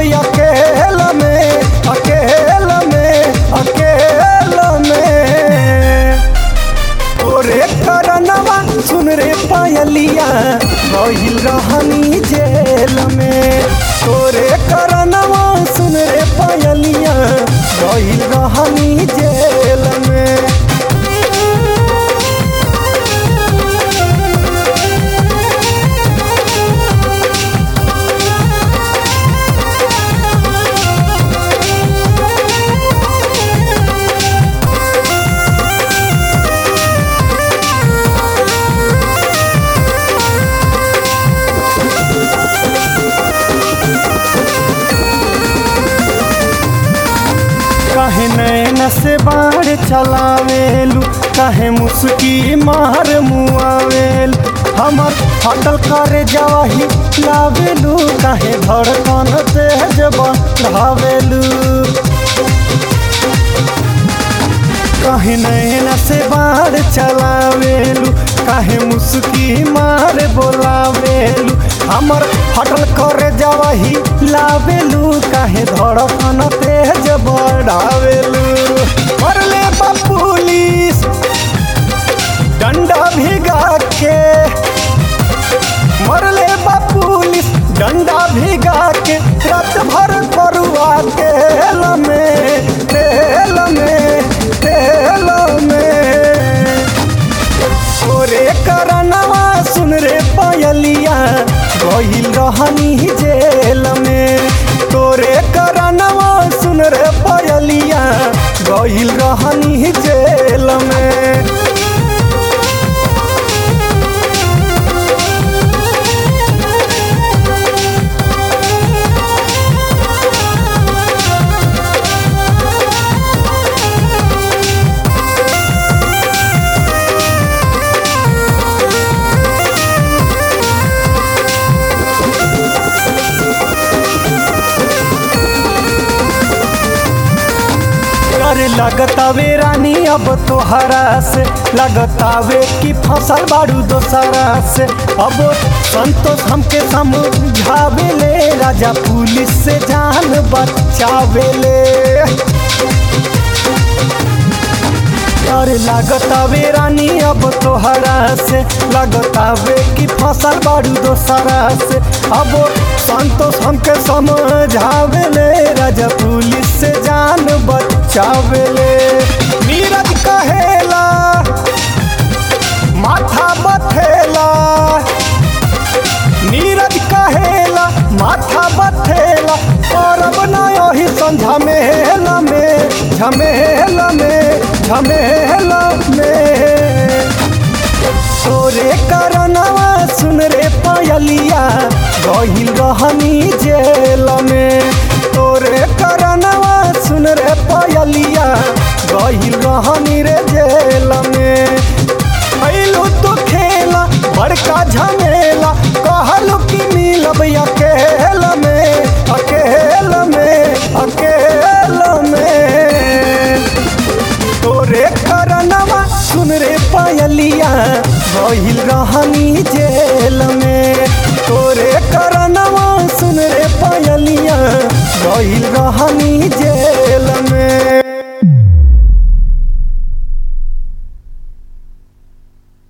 अकेल में अकेल में अकेल में ओरे करनवा सुन रे पायलिया गहिल रहनी जेल में तोरे करनवा सुन रे पायलिया गहिल रहनी जेल में काहे नैन से बाढ़ चलावेलू काहे मुस्की मार मुआवेल हमर हटल करे जवाही लावेलू काहे धड़कन तेज बढ़ावेलू काहे नैन से बाढ़ चलावेलू काहे मुस्की मार बोलावेलू हमर हटल करे जवाही लावेलू काहे धड़कन तेज बढ़ावेलू मरले बा पुलिस डंडा भिगा के मरले बा पुलिस डंडा भिगा के रात भर करुआ तेल में तेल में तेल में ओरे करनवा सुन रे पायलिया गहिल रहनी जेल में तोरे करनवा सुन रे पायलिया गहिल रहनी जेल में अरे लगतावे रानी अब तोहरा से लगतावे कि फसल बाड़ू दोसरा से अब संतोष हमके समझावे ले राजा पुलिस से जान बचावे ले अरे लागतावे रानी अब तोहरा से लगतावे कि फसल बाड़ू दोसरा से अब संतोष हमके समझावे ले राजा पुलिस से जान बचावे ले नीरज कहेला माथा बथेला नीरज कहेला माथा बथेला परब ना यही झमेला में झमेला में झमेला में तोरे करनवा सुन रे पायलिया गहिल रहनी जेल में तोरे करनवा सुन रे पायलिया गहिल रहनी रे जेल में कैलू तो खेला बड़का झमेला कहलू कि मिलब अकेल में अकेल में अकेल में तोरे करनवा सुन रे पायलिया गहिल रहनी जेल में तोरे करनवा सुन रे पायलिया गहिल रहनी जेल